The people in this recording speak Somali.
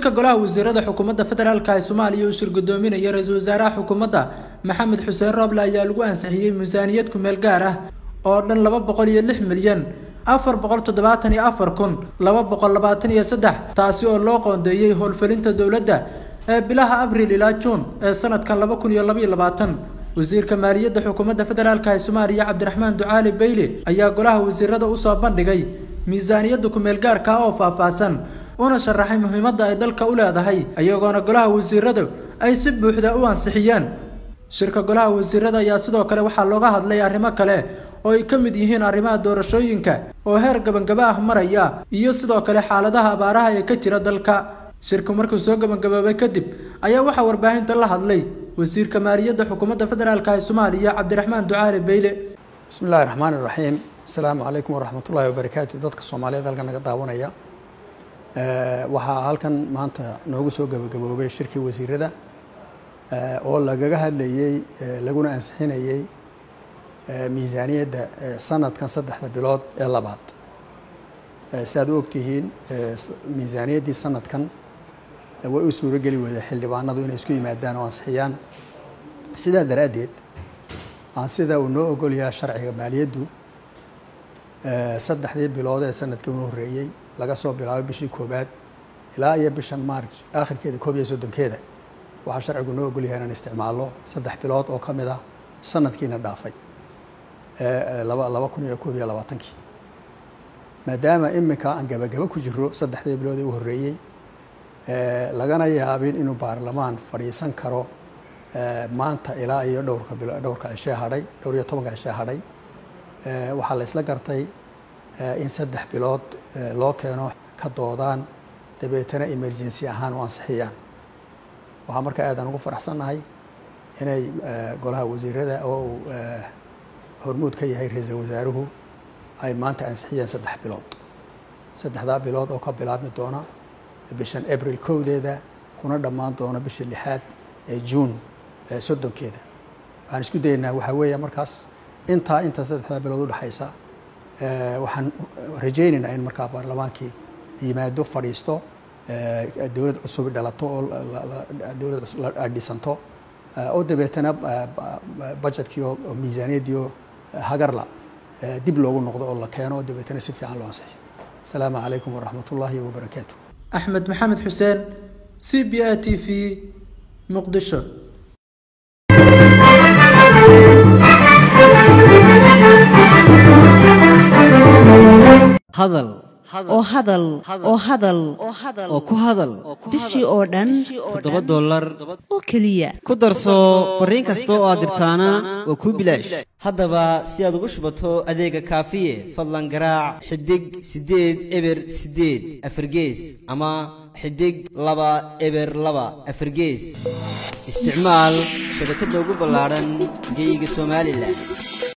shirka golaha wasiirada xukuumadda federaalka ee soomaaliya uu shir gudoominaya ra-iisul wasaaraha xukuumadda maxamed xuseen rooble ayaa lagu ansixiyey miisaaniyad kumeel gaar ah oo dhan laba boqol iyo lix milyan afar boqol toddobaatan iyo afar kun laba boqol labaatan iyo saddex taasi oo loo qoondeeyey howlgelinta dowladda ee bilaha abriil ilaa juun ee sanadkan laba kun iyo labaiyo labaatan wasiirka maaliyadda xukuumadda federaalka ee soomaaliya cabdiraxmaan ducaali beyle ayaa golaha wasiirada usoo bandhigay miisaaniyadda kumeel gaarka oo faahfaahsan una sharaxay muhiimadda ay dalka u leedahay iyagoona golaha wasiiradu ay si buuxda u ansixiyeen shirka golaha wasiirada ayaa sidoo kale waxaa looga hadlay arrimo kale oo ay ka mid yihiin arrimaha doorashooyinka oo heer gabangaba ah maraya iyo sidoo kale xaaladaha abaaraha ee ka jira dalka shirku markuu soo gabagaboobay kadib ayaa waxaa warbaahinta la hadlay wasiirka maaliyadda xukuumadda federaalka ee soomaaliya cabdiraxmaan ducaali beyle bismi illahi raxmaani raxiim asalaamu calaykum waraxmatullaahi wabarakaatu dadka soomaaliyeed halkan naga daawanaya waxaa halkan maanta noogu soo gabagaboobay shirkii wasiirada oo lagaga hadlayey laguna ansixinayey miisaaniyadda sanadkan saddexda bilood ee labaad si aad u ogtihiin miisaaniyaddii sanadkan way u suurogeli weyday xildhibaanadu inay isku yimaadaan oo ansixiyaan sidaa daraaddeed aan sida uu noo ogolyaha sharciga maaliyaddu saddexdii bilood ee sanadkii u horreeyey laga soo bilaabo bishii koobaad ilaa iyo bishan maarj aakhirkeeda koob iyo soddonkeeda waxaa sharcigu noo ogolyahay inaan isticmaalno saddex bilood oo ka mid ah sanadkiina dhaafay laba laba kun iyo koob iyo labaatankii maadaama iminka aan gabagabo ku jiro saddexdii bilood ee u horreeyey lagana yaabin inuu baarlamaan fadhiisan karo maanta ilaa iyo dhowrka bilo dhowrka cishee hadhay dhowr iyo tobanka cishee hadhay waxaa la isla gartay in saddex bilood loo keeno ka doodaan dabeetana emergency ahaan u ansixiyaan waxaa marka aadaan ugu faraxsannahay inay golaha wasiirada oo uu hormuud ka yahay ra-iisul wasaaruhu ay maanta ansixiyeen saddex bilood saddexdaa bilood oo ka bilaabmi doona bishan abril kowdeeda kuna dhammaan doona bisha lixaad ee juun soddonkeeda waxaan isku dayeynaa waxaa weeya markaas intaa inta saddexdaa bilood udhexaysa waxaan rajaynaynaa in markaa baarlamaankii yimaado fadhiisto dowlad cusub dhalato oo dowlad dhisanto oo dabeetana budgetkii oo miisaaniyaddii oo hagarla dib loogu noqdo oo la keeno oo dabeetana si fiican loo ansixiyo asalaamu calaykum waraxmat ullaahi wabarakaatu axmed maxamed xuseen c b a t v muqdisho hadal oo hadal oo hadal oo ku hadal bishii oo dhan toddoba dollar oo keliya ku darso fariin kasta oo aad dirtaana waa kuu bilaash haddaba si aad ugu shubato adeega kaafiye fadlan garaac xidig siddeed eber siddeed afargees ama xidig laba eber laba afargees isticmaal shabakadda ugu ballaadhan geyga somalilan